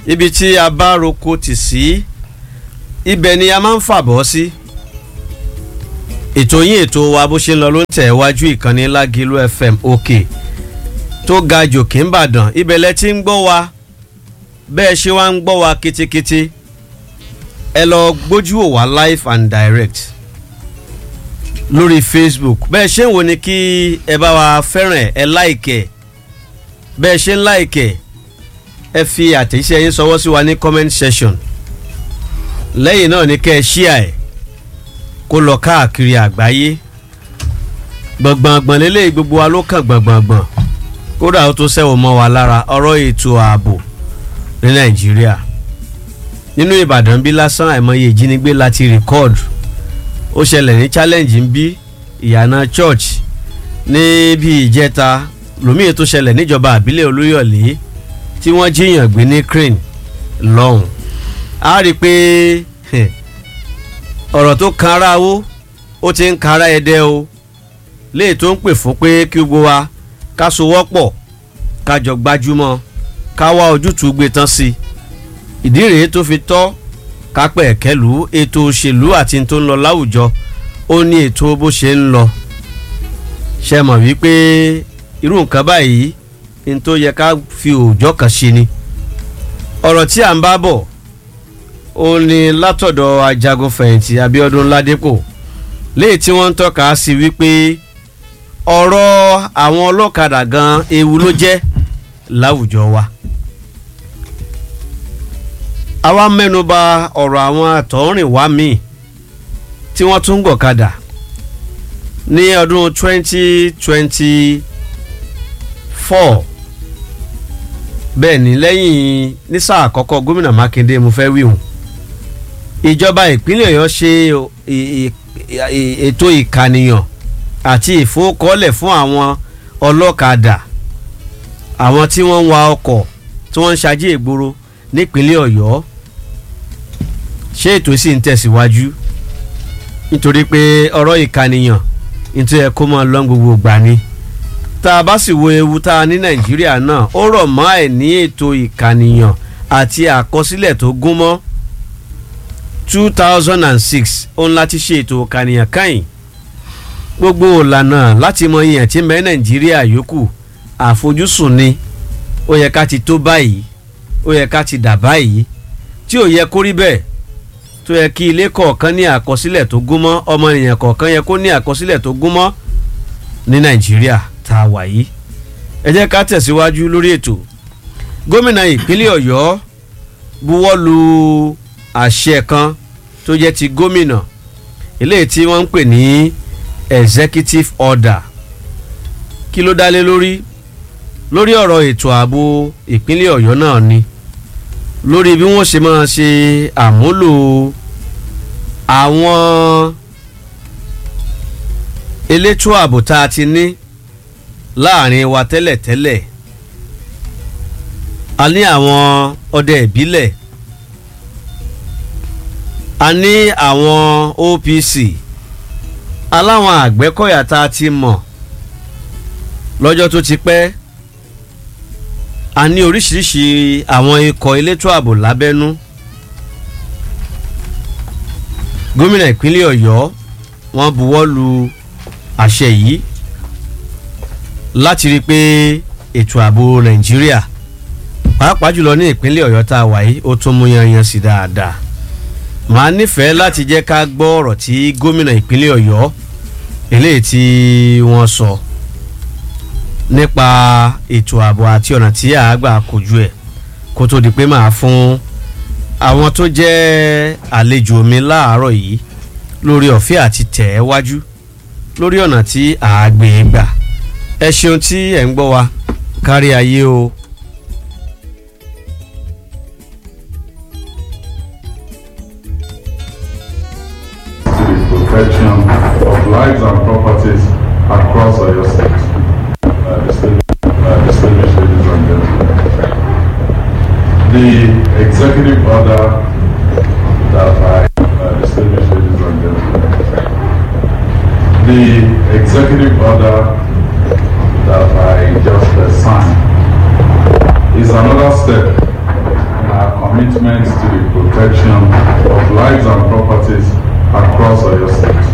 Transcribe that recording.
ibi tí a bá roko tì sí ibẹ̀ ni a máa ń fàbọ̀ sí ètò yín ètò wa bó ṣe ń lọ ló ń tẹ̀ wájú ìkànnì Lágìlú FM òkè tó ga jòkè ń bàdàn ibẹ̀ lẹ ti ń gbọ́ wa bẹ́ẹ̀ ṣe wá ń gbọ́ wa kitikiti ẹ lọ gbójú wò wá live and direct lórí Facebook bẹ́ẹ̀ ṣe ń wo ni kí ẹ bá wa fẹ́ràn ẹ láìkẹ̀ bẹ́ẹ̀ ṣe ń láìkẹ̀ ẹ fi àtẹ̀jíṣẹ́ yín sọwọ́ sí wa ní comment section lẹ́yìn náà ni kẹ́ ẹ ṣíà ẹ̀ kó lọ káàkiri àgbáyé gbọ̀ngbọ̀ngbọ̀n lélẹ́yìí gbogbo wa ló kàn gbọ̀ngbọ̀ngbọ̀n kódà ó tó sẹ́wọ̀n mọ́ wa lára ọ̀rọ̀ ètò ààbò ní nàìjíríà nínú ìbàdàn bí lásán àìmọye ìjínigbé láti rìkọ́ọ̀dù ó ṣẹlẹ̀ ní challenge ń bí ìyànà church ní bí ìjẹta lómìnir tó ṣẹlẹ̀ níjọba àbílẹ̀ olúyọ̀lé tí wọ́n jíyàn gbé ní crane lọ́hùn á rí i pé ọ̀rọ̀ tó kan ara owó ó ti ń kan ara ẹdẹ o léè tó ń pè fún pé kí gbogbo wa ká sowọ́pọ̀ ká jọ gbájúmọ́ ká wá ojútùú gbé tán sí i ìdí rèé tó fi tọ́ ká pẹ̀ kẹ́lù ètò òṣèlú àti tó ń lọ láwùjọ ó ní ètò bó ṣe ń lọ ṣe mọ̀ wípé irú nǹkan báyìí ní tó yẹ ká fi òòjọ́ kan ṣe ni ọ̀rọ̀ tí à ń bá bọ̀ ó ní látọ̀dọ̀ ajagunfẹ̀yìntì Abíọ́dún Ládépò léyìí tí wọ́n ń tọ́ka sí wípé ọ̀rọ̀ àwọn ọlọ́kadà gan ewu ló jẹ́ láwùjọ wa. àwa mẹ́nuba ọ̀rọ̀ àwọn àtọ̀rìnwá míì tí wọ́n tún gọ̀kadà ní ọdún 2024 bẹ́ẹ̀ ni lẹ́yìn ní sáà àkọ́kọ́ gómìnà Mákindé mo fẹ́ wíhùn ìjọba ìpínlẹ̀ Ọ̀yọ́ ṣe ètò ìkànìyàn àti ìfowókọ́lẹ̀ fún àwọn ọlọ́kadà àwọn tí wọ́n ń wa ọkọ̀ tí wọ́n ń ṣajé ìgboro nípínlẹ̀ Ọ̀yọ́ ṣé ètò sì ń tẹ̀síwájú nítorí pé ọ̀rọ̀ ìkànìyàn nítorí ẹ kó máa lọ gbogbo gbà ni tá a bá sì wo ewu tá a ní Nàìjíríà náà ó rọ̀ mọ́ àìní ètò ìkànìyàn àti àkọsílẹ̀ tó gún mọ́ two thousand and six òun láti ṣe ètò ìkànìyàn káyìn gbogbo ìlànà láti mọ iye tí ń bẹ nàìjíríà yòókù àfojúsùn ni ó yẹ ká ti tó báyìí ó yẹ ká ti dà báyìí tí ò yẹ kó rí bẹ́ẹ̀ tó yẹ kí ilé kọ̀ọ̀kan ní àkọsílẹ̀ tó gún mọ́ ọmọnìyàn kọ̀ọ̀kan yẹ kó ní àkọsílẹ̀ tó gún mọ́ ní nàìjíríà tá a wà yìí ẹ jẹ́ ká tẹ̀síwájú lórí ètò gómìnà ìpínlẹ̀ ọ̀yọ́ buwọ́ lu àṣẹ kan tó jẹ́ ti gómìnà eléyìí tí wọ́n ń pè ní executive order kí ló dálé lórí lórí ọ̀rọ̀ ètò ààbò ìpínlẹ̀ ọ̀yọ́ náà ni lórí bí wọ́n ṣe máa ṣe àmúlò àwọn elétò ààbò tá a ti ní láàrin wa tẹ́lẹ̀tẹ́lẹ̀ a ní àwọn ọdẹ ìbílẹ̀ a ní àwọn OPC aláwọn àgbẹ̀kọ̀yà tá a ti mọ̀ lọ́jọ́ tó ti pẹ́ a ní oríṣiríṣi àwọn ikọ̀ elétò ààbò lábẹ́nú gómìnà ìpínlẹ̀ ọ̀yọ́ wọ́n buwọ́ lu àṣẹ yìí láti rí i pé ètò ààbò nàìjíríà pàápàá jùlọ ní ìpínlẹ̀ ọ̀yọ́ tá a wà yìí ó tún mú yanyan sí dáadáa màá nífẹ̀ẹ́ láti jẹ́ ká gbọ́ ọ̀rọ̀ tí gómìnà ìpínlẹ̀ ọ̀yọ́ eléyìí tí wọ́n sọ nípa ètò ààbò àti ọ̀nà tí àágbà kojú ẹ̀ kó tó di pé màá fún àwọn tó jẹ́ àlejò mi láàárọ̀ yìí lórí ọ̀fẹ́ àti tẹ̀ ẹ́ wájú lórí ọ̀nà tí àágbé gbà ẹ ṣeun tí ẹ̀ ń gbọ́ wa kárí ayé o. protection of lives and properties across Oyo State. Uh, distinguished uh, distinguished ladies and gentlemen. The executive order that I, uh, distinguished ladies and gentlemen. The executive order that I just uh, signed is another step in our protection of lives and properties across Oyo State.